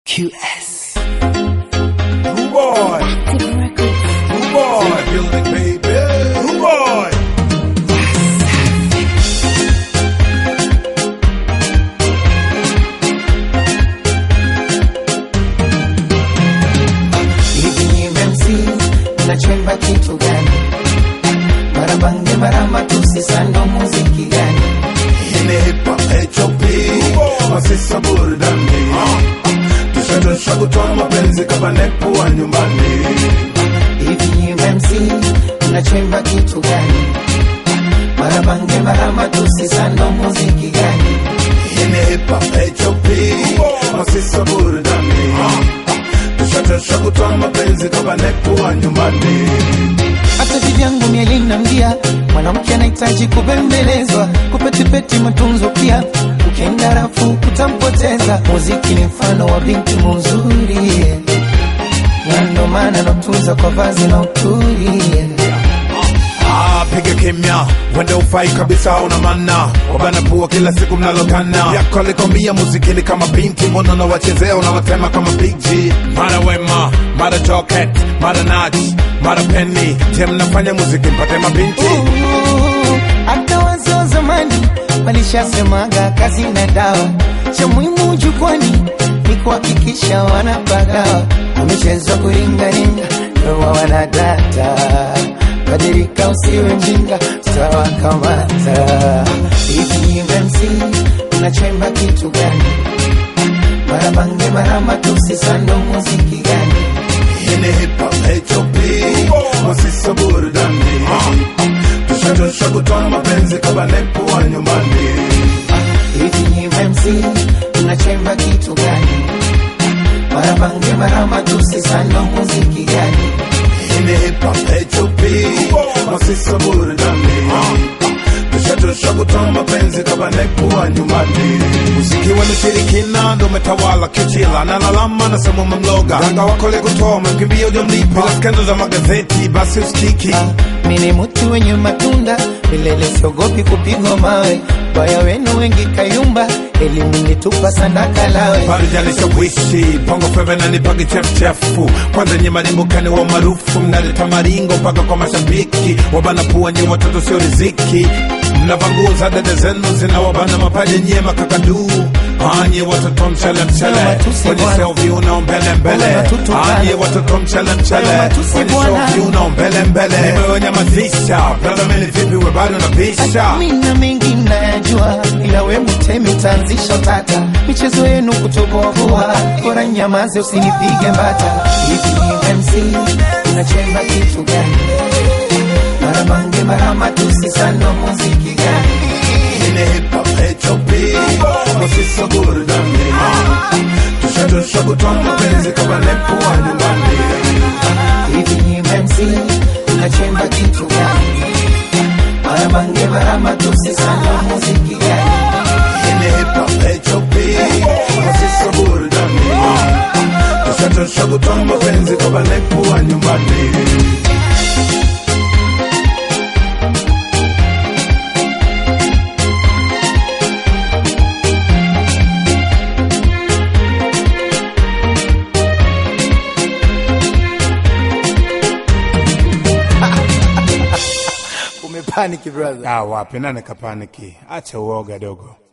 QS. Rude boy. Rude boy. In the building, baby. Rude boy. hivi ni MC nachemba kitu gani? Marabange marama tusi sando muziki gani? In the hip hop HOP. Masisa burudani. Tushadosha kutoa mapenzi kama nepo wa nyumbani. Hivi ni MC nachemba kitu gani? Marabange marama tusi sando muziki gani? In the hip hop HOP. Masisa burudani. Tushadosha kutoa mapenzi kama nepo wa nyumbani. hata vivyangu mielinambia mwanamke anahitaji kubembelezwa kupetipeti matunzo pia ukienda rafu kutampoteza muziki ni mfano wa binti muzuri na ndo maana natunza kwa vazi na uturi Ah, piga kimya, wende ufai kabisa, una mana wabana pua kila siku mnalokana yako alikwambia muzikini kama binti, mbona unawachezea unawatema kama Big G. Mara Wema, mara Joket, mara Nach, mara Penny, je, mnafanya muziki mpate mabinti? Ooh, hata wazee wa zamani walishasemaga kazi na dawa, cha muhimu jukwani ni kuhakikisha wanapagawa. Wamechezwa kuringaringa, ndoa wanadata, badilika usiwe mjinga, tutawakamata. Hivi MC unachemba kitu gani? Marabange marama tusi sando muziki gani? Ini hip hop HOP, masisa burudani, tushadosha kutoa mapenzi kama nepo wa nyumbani. hivi ni MC unachemba kitu gani? Marabange marama tusi sando muziki gani? Ini hip hop HOP, masisa burudani, tushadosha kutoa mapenzi kama nepo wa nyumbani. Muziki wa mishirikina ndo umetawala kichila, nalalama nasema umemloga ganga wako lekutoa umemkimbia ujamlipa, bila skendo za magazeti basi usikiki Mi ni mtu wenye matunda milele, siogopi kupigwa mawe. Baya wenu wengi kayumba, elimu nitupa sadaka lawe. parijalishawishi bongo feve nanipagi chefuchefu kwanza nye marimbukani wa maarufu mnaleta maringo mpaka kwa mashabiki wabana pua nye watoto sio riziki mnava nguo za dede zenu zinawabana mapaja nye makakaduu anye watoto mchele mchele Matusi kwenye bwana. selvi unao mbele mbele Matutukana. anye watoto mchele mchele Matusi kwenye bwana. selvi unao mbele mbele nimewanyamazisha brother mimi vipi we bado nabisha Mina mengi nayajua, ila we mtemi tanzisha tata. Michezo yenu kutoboa, bora nyamaze usinipige mbata. Hivi ni MC unachemba kitu gani? Marabange marama tusi sando muziki gani? Ini hip hop HOP, masisa burudani, tushadosha kutoa mapenzi kama nepo wa nyumbani. Hivi ni MC unachemba kitu gani? Marabange marama tusi sando muziki gani? Ini hip hop HOP, masisa burudani, tushadosha kutoa mapenzi kama nepo wa nyumbani. Umepaniki brother. Ah, wapi nane kapaniki, acha uoga dogo.